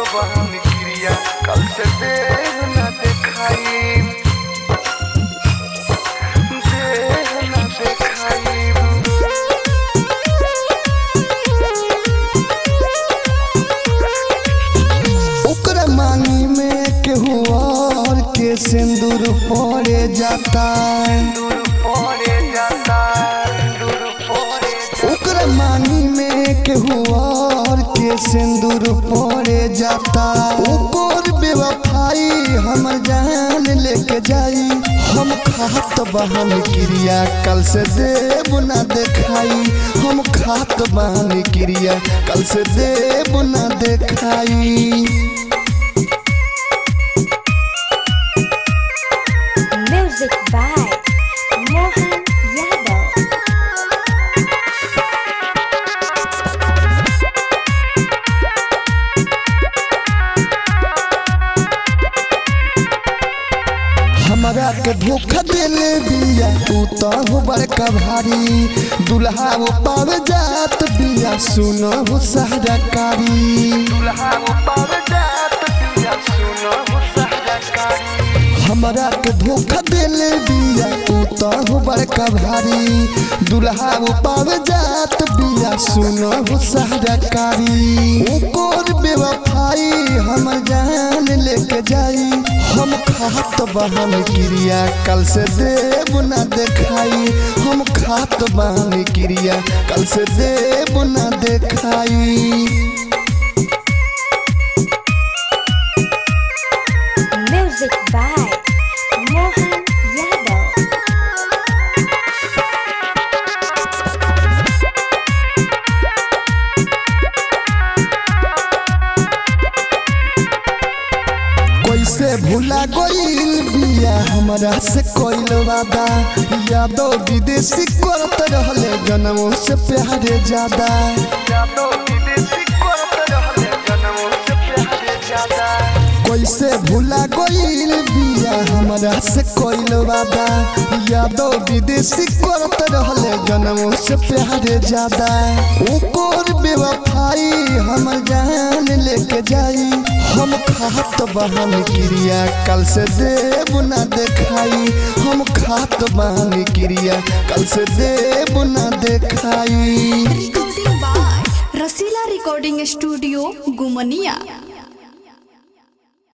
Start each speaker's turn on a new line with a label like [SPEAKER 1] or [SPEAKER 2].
[SPEAKER 1] बहन क्रिया कल से देह न देखाई देह न देखाई
[SPEAKER 2] ओकरा मांगी में केहू और के सिंदूर पड़े जाता
[SPEAKER 1] दूर पड़े जाता दूर पड़े
[SPEAKER 2] ओकरा मांगी में केहू और के सिंदूर पड़े जाता ओकर बेवफाई हमर जान लेके जाई हम खात बहन क्रिया कल से देव ना देखाई हम खात बहन क्रिया कल से देव ना देखाई
[SPEAKER 3] Music by Mohan Yadav.
[SPEAKER 2] हमरा के धोखा देले बिया तू तो हो बड़का भारी दुल्हा वो पावे जात बिया सुनो हो सहरकारी
[SPEAKER 1] दुल्हा वो पावे जात पिया सुनो हो सहजकारी
[SPEAKER 2] हमरा के धोखा देले बिया तू तो हो बड़का भारी दुल्हा वो पावे जात बिया सुनो हो सहरकारी ओकर बेवफाई हमर जान लेके जाई हम खात बहन क्रिया कल से देव ना देखाई हम खात बहन क्रिया कल से देव ना देखाई
[SPEAKER 3] Music by Mohan Yadav.
[SPEAKER 2] कैसे भूला गईल बिया हमरा से कोइल वादा यादव विदेशी करत रहले जनमों से प्यारे ज्यादा
[SPEAKER 1] जादो विदेशी करत रहले जनमों से प्यारे ज्यादा
[SPEAKER 2] कैसे भूला गईल बिया हमरा से कोइल वादा यादव विदेशी करत रहले जनमों से प्यारे ज्यादा ओकर बेवफाई हमर जान लेके जाई हम खात बहन क्रिया कल से देव ना देखाई हम खात बहन क्रिया कल से देव ना देखाई
[SPEAKER 4] recording by Rasila Recording Studio, Gumania.